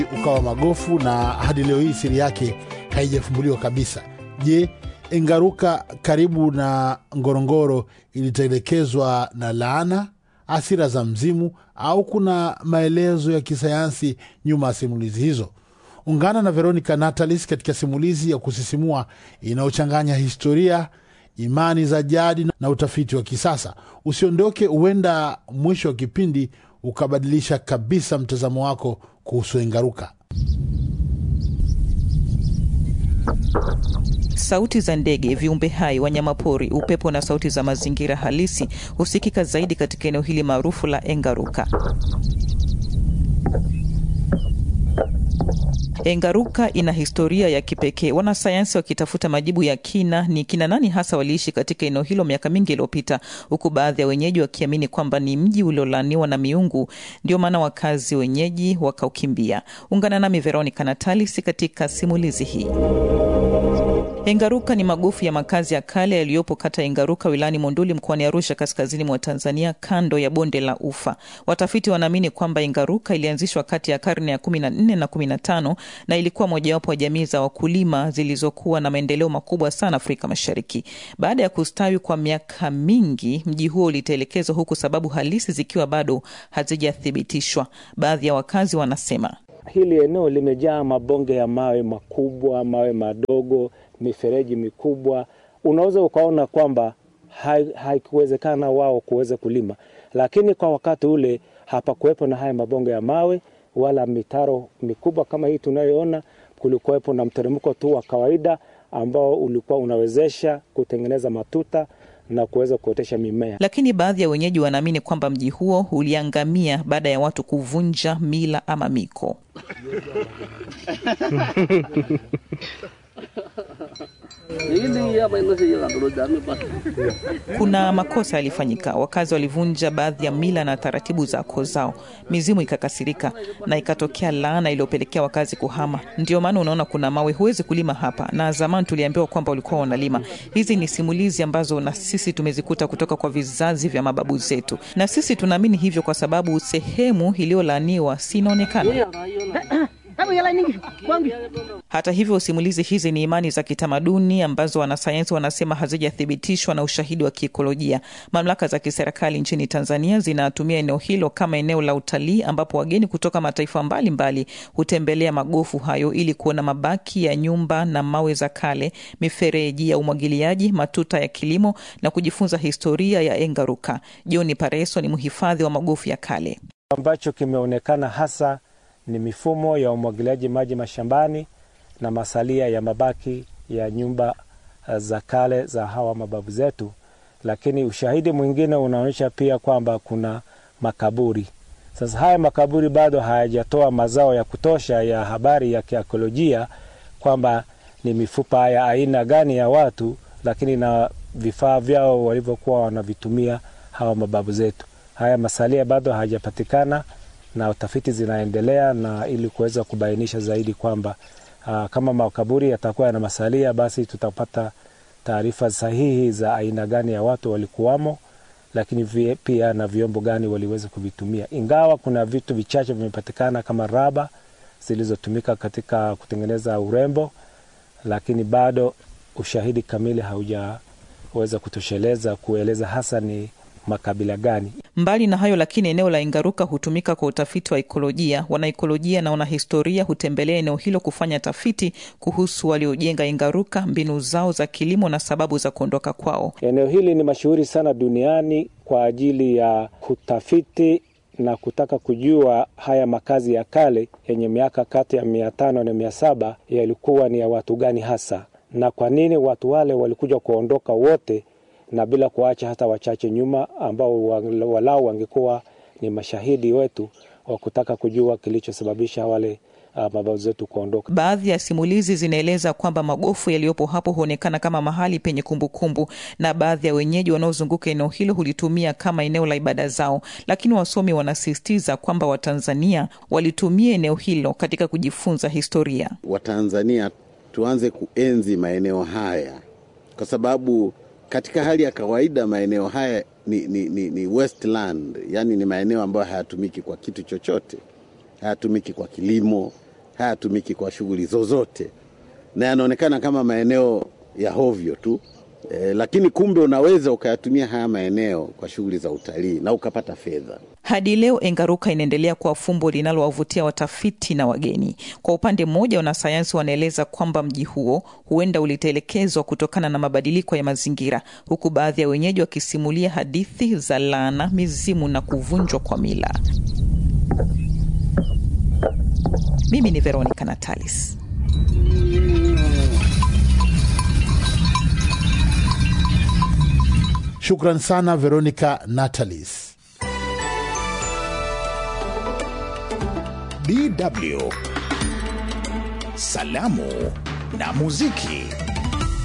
ukawa magofu na hadi leo hii siri yake haijafumbuliwa kabisa. Je, Engaruka karibu na Ngorongoro ilitelekezwa na laana, hasira za mzimu, au kuna maelezo ya kisayansi nyuma ya simulizi hizo? Ungana na Veronica Natalis katika simulizi ya kusisimua inayochanganya historia, imani za jadi na utafiti wa kisasa. Usiondoke, huenda mwisho wa kipindi ukabadilisha kabisa mtazamo wako kuhusu Engaruka. Sauti za ndege, viumbe hai, wanyamapori, upepo na sauti za mazingira halisi husikika zaidi katika eneo hili maarufu la Engaruka. Engaruka ina historia ya kipekee, wanasayansi wakitafuta majibu ya kina ni kina nani hasa waliishi katika eneo hilo miaka mingi iliyopita, huku baadhi ya wenyeji wakiamini kwamba ni mji uliolaaniwa na miungu, ndio maana wakazi wenyeji wakaukimbia. Ungana nami Veronica Natalis katika simulizi hii. Engaruka ni magofu ya makazi ya kale yaliyopo kata ya Engaruka wilayani Monduli mkoani Arusha kaskazini mwa Tanzania kando ya bonde la Ufa. Watafiti wanaamini kwamba Engaruka ilianzishwa kati ya karne ya 14 na 15 na ilikuwa mojawapo wa jamii za wakulima zilizokuwa na maendeleo makubwa sana Afrika Mashariki. Baada ya kustawi kwa miaka mingi, mji huo ulitelekezwa huku sababu halisi zikiwa bado hazijathibitishwa. Baadhi ya wakazi wanasema hili eneo limejaa mabonge ya mawe makubwa, mawe madogo, mifereji mikubwa. Unaweza ukaona kwamba haikuwezekana hai wao kuweza kulima, lakini kwa wakati ule hapakuwepo na haya mabonge ya mawe wala mitaro mikubwa kama hii tunayoona. Kulikuwepo na mteremko tu wa kawaida ambao ulikuwa unawezesha kutengeneza matuta na kuweza kuotesha mimea. Lakini baadhi ya wenyeji wanaamini kwamba mji huo uliangamia baada ya watu kuvunja mila ama miko. Kuna makosa yalifanyika, wakazi walivunja baadhi ya mila na taratibu za koo zao, mizimu ikakasirika na ikatokea laana iliyopelekea wakazi kuhama. Ndio maana unaona kuna mawe, huwezi kulima hapa, na zamani tuliambiwa kwamba walikuwa wanalima. Hizi ni simulizi ambazo na sisi tumezikuta kutoka kwa vizazi vya mababu zetu, na sisi tunaamini hivyo kwa sababu sehemu iliyolaaniwa si inaonekana hata hivyo, simulizi hizi ni imani za kitamaduni ambazo wanasayansi wanasema hazijathibitishwa na ushahidi wa kiikolojia. Mamlaka za kiserikali nchini Tanzania zinatumia eneo hilo kama eneo la utalii, ambapo wageni kutoka mataifa mbalimbali hutembelea magofu hayo ili kuona mabaki ya nyumba na mawe za kale, mifereji ya umwagiliaji, matuta ya kilimo na kujifunza historia ya Engaruka. John Pareso ni mhifadhi wa magofu ya kale. ambacho kimeonekana hasa ni mifumo ya umwagiliaji maji mashambani na masalia ya mabaki ya nyumba za kale za hawa mababu zetu, lakini ushahidi mwingine unaonyesha pia kwamba kuna makaburi. Sasa haya makaburi bado hayajatoa mazao ya kutosha ya habari ya kiakolojia kwamba ni mifupa ya aina gani ya watu, lakini na vifaa vyao walivyokuwa wanavitumia hawa mababu zetu. Haya masalia bado hayajapatikana na utafiti zinaendelea na ili kuweza kubainisha zaidi kwamba uh, kama makaburi yatakuwa yana masalia, basi tutapata taarifa sahihi za aina gani ya watu walikuwamo, lakini vye, pia na vyombo gani waliweza kuvitumia, ingawa kuna vitu vichache vimepatikana kama raba zilizotumika katika kutengeneza urembo, lakini bado ushahidi kamili haujaweza kutosheleza kueleza hasa ni makabila gani. Mbali na hayo lakini, eneo la Engaruka hutumika kwa utafiti wa ikolojia. Wanaikolojia na wanahistoria hutembelea eneo hilo kufanya tafiti kuhusu waliojenga Engaruka, mbinu zao za kilimo na sababu za kuondoka kwao. Eneo hili ni mashuhuri sana duniani kwa ajili ya kutafiti na kutaka kujua haya makazi ya kale yenye miaka kati ya mia tano na mia saba yalikuwa ni ya watu gani hasa, na kwa nini watu wale walikuja kuondoka wote na bila kuacha hata wachache nyuma ambao walau wangekuwa ni mashahidi wetu wa kutaka kujua kilichosababisha wale uh, mababu zetu kuondoka. Baadhi ya simulizi zinaeleza kwamba magofu yaliyopo hapo huonekana kama mahali penye kumbukumbu kumbu, na baadhi ya wenyeji wanaozunguka eneo hilo hulitumia kama eneo la ibada zao, lakini wasomi wanasisitiza kwamba Watanzania walitumia eneo hilo katika kujifunza historia. Watanzania tuanze kuenzi maeneo haya kwa sababu katika hali ya kawaida maeneo haya ni, ni, ni, ni wasteland, yani ni maeneo ambayo hayatumiki kwa kitu chochote, hayatumiki kwa kilimo, hayatumiki kwa shughuli zozote na yanaonekana kama maeneo ya hovyo tu e, lakini kumbe unaweza ukayatumia haya maeneo kwa shughuli za utalii na ukapata fedha. Hadi leo Engaruka inaendelea kuwa fumbo linalowavutia watafiti na wageni. Kwa upande mmoja, wanasayansi wanaeleza kwamba mji huo huenda ulitelekezwa kutokana na mabadiliko ya mazingira, huku baadhi ya wenyeji wakisimulia hadithi za laana, mizimu na kuvunjwa kwa mila. Mimi ni Veronica Natalis. Shukran sana Veronica Natalis. DW Salamu na Muziki.